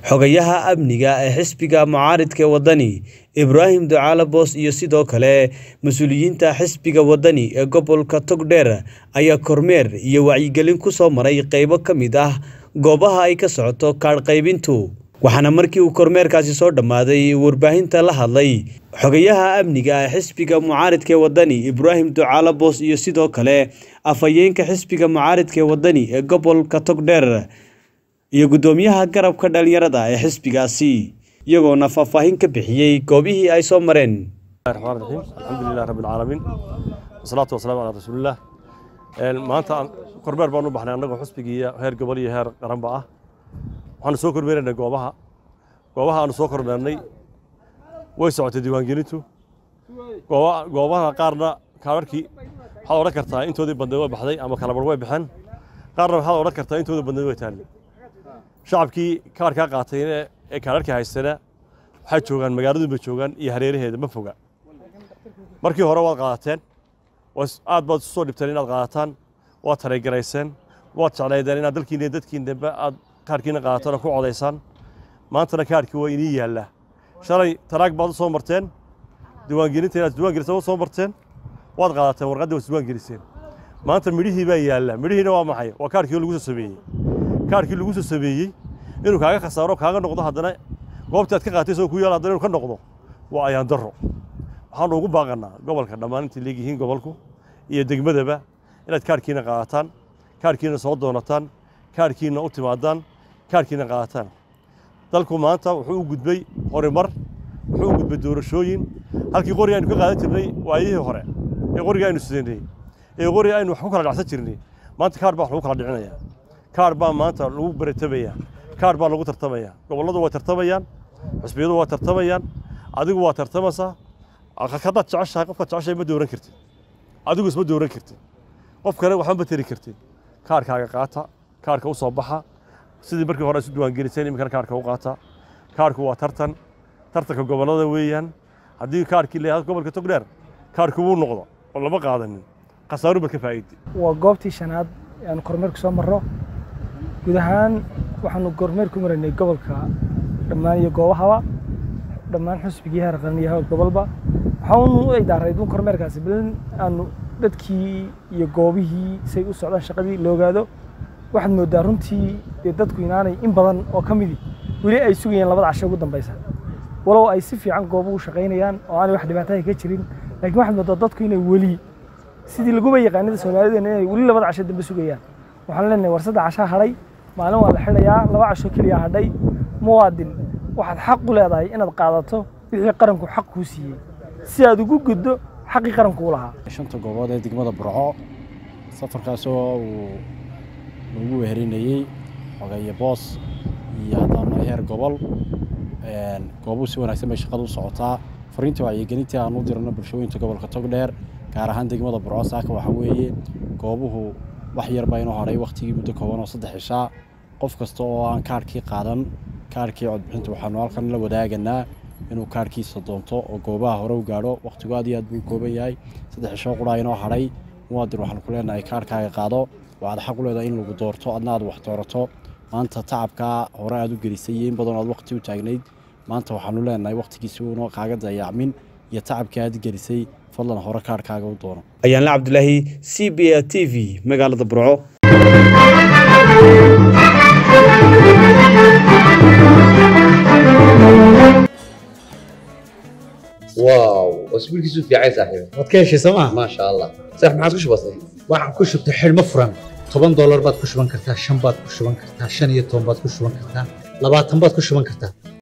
xogayaha amniga ee xisbiga mucaaridka ee waddani ibraahim ducaale boos iyo sidoo kale mas-uuliyiinta xisbiga waddani ee gobolka togdheer ayaa kormeer iyo wacyigelin ku soo maray qaybo ka mid ah goobaha ay ka socoto kaadh qaybintu waxaana markii uu kormeerkaasi soo dhammaaday warbaahinta la hadlay xogayaha amniga ee xisbiga mucaaridka ee waddani ibraahim ducaale boos iyo sidoo kale afhayeenka xisbiga mucaaridka ee waddani ee gobolka togdheer iyo guddoomiyaha garabka dhalinyarada ee xisbigaasi iyagoona faahfaahin ka bixiyey goobihii ay soo mareen الرحمن الرحيم الحمد لله رب العالمين والصلاة والسلام على رسول الله maanta kormeer baan u baxnay annagoo xusbigiiyo heer gobol iyo heer qaranba ah waxaanu soo kormeeraynay goobaha goobaha aanu soo kormeernay way socotay diiwaangelintu gooba- goobaha qaarna kaadharkii waxaad odhan kartaa intoodii badneed way baxday ama kalabar way baxeen qaarna waxaad odhan kartaa intoodii badneed way taallay shacabkii kaadhkaa qaatay ee kaadharkii haystana waxay joogaan magaaladun bay joogaan iyo hareeraheeda ma foga markii hore waad qaadateen was- aad baad isu soo dhibteen inaad qaadataan waad tareygarayseen waad jeclaydeen inaad dalkiina iyo dadkiinaba aad kaadhkiina qaadataan oo ku codaysaan maantana kaadhkii waa inii yaallaa shalay taraag baad u soo marteen diiwaangelinta inaad diiwaangeliseen u soo marteen waad qaadateen warqaddii waad diiwaangeliseen maanta midhihii baa yaalla midhihiina waa maxay waa kaadhkii lagu soo sameeyey kaadhkii lagu soo sameeyey inuu kaaga khasaaro kaaga noqdo haddana goobtii aad ka qaatay isagoo ku yaala haddana inuu ka noqdo waa ayaan darro waxaanu ugu baaqanaa gobolka dhammaan intay leegyihiin gobolku iyo degmadaba inaad kaadhkiina qaadataan kaadhkiina soo doonataan kaadhkiina u timaadaan kaadhkiina qaadataan dalku maanta wuxuu u gudbay horumar wuxuu u gudbay doorashooyin halkii qori aynu ka qaadan jirnay waayihii hore ee qoriga aynu sidanay ee qori aynu wax ku kala dhacsan jirnay maanta kaadh baa wax lagu kala dhicinayaa kaadh baa maanta lagu baratamaya kaadh baa lagu tartamaya gobolladu way tartamayaan xisbiyadu waa tartamayaan adigu waa tartamaysaa haddaad jeceshahay qofkaad jeceshahay ma dooran kartid adigu isma dooran kartid qof kale waxba ma tari kartid kaadhkaaga qaata kaadhka u soo baxa sidii markii hore isu diiwaangeliseen iminkana kaadhka u qaata kaadhku waa tartan tartanka gobollada weeyaan haddii kaadhkii leeyahay gobolka togdheer kaadhku wuu noqdo oo lama qaadanin khasaaru baad ka faa'iiday waa goobtii shanaad ee aanu kormeerku soo marro guud ahaan waxaanu kormeer ku maraynay gobolka dhammaan iyo goobahaba dhammaan xusbigii heer qaran iyo heer gobolba waxaanu u idaareyd un kormeerkaasi bal in aanu dadkii iyo goobihii say u socdaan shaqadii la ogaado waxaad moodaa runtii dee dadku inaanay in badan oo ka midi weli ay sugayeen labada casho ugu dambaysa walow ay si fiican goobuhu shaqaynayaan oo aanay wax dhibaataha ka jirin laakiin waxaad moodaa dadku inay weli sidii laguba yaqaanida soomaalideena inay weli labada casho dambe sugayaan waxaan leenahay war saddex cashaa hadhay maalin waa la xidhayaa laba casho keliya hadhay muwaadin waxaad xaq u leedahay inaad qaadato wixii qaranku xaq kuu siiyey si aad ugu guddo xaqii qaranku u lahaa shanta goobood ee degmada burco safarkaasoo uu lagu weherinayey xogeeye boos iyo haddana heer gobol goobuhu si wanaagsan bay shaqada u socotaa fariinta wacyigelintii aan u dirano bulshooyinka gobolka togdheer gaar ahaan degmada burco saaka waxaa weeye goobuhu wax yar baa inoo horay wakhtigii muddo kooban oo saddex cishaa qof kasta oo aan kaadhkii qaadan kaadhkii codbixinta waxaanu halkan la wadaaganaa inuu kaadhkiisa doonto oo goobaha hore u gaadho wakhtigu aad iyo aad buu kooban yahay saddex cisho qudhaa inoo hadhay muwaadin waxaan ku leenahay kaadhkaaga qaado waxaad xaq u leedahay in lagu doorto adna aad wax doorato maanta tacabkaa hore aad u gelisay iyo in badan aad wakhti u taagnayd maanta waxaanu leenahay wakhtigiisi uuna kaaga dayacmin iyo tacabkii aad gelisay fadlan hore kaadhkaaga u doono ayaanla cabdulaahi c b a t v magaalada burco واو اسبوعك في عين صاحبي waad ka heshay sooma ما شاء الله صح ما عادش بسيط waxaan ku shubtay xidhmo furan toban doolar baad ku shuban kartaa shan baad ku shuban kartaa shan iyo toban baad ku shuban kartaa labaatan baad ku shuban kartaa